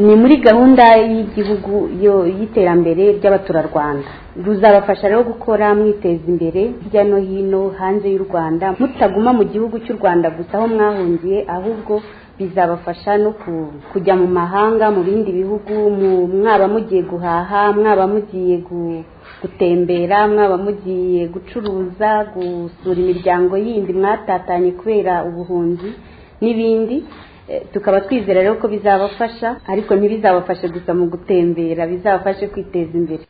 ni muri gahunda y'igihugu y'iterambere ry'abaturarwanda ruzabafasha rero gukora mwiteza imbere hirya no hino hanze y'u rwanda mutaguma mu gihugu cy'u rwanda gusa aho mwahungiye ahubwo bizabafasha no kujya mu mahanga mu bindi bihugu mwaba mugiye guhaha mwaba mugiye gutembera mwaba mugiye gucuruza gusura imiryango yindi mwatatanye kubera ubuhunzi n'ibindi tukaba twizera rero ko bizabafasha ariko ntibizabafashe gusa mu gutembera bizabafashe kwiteza imbere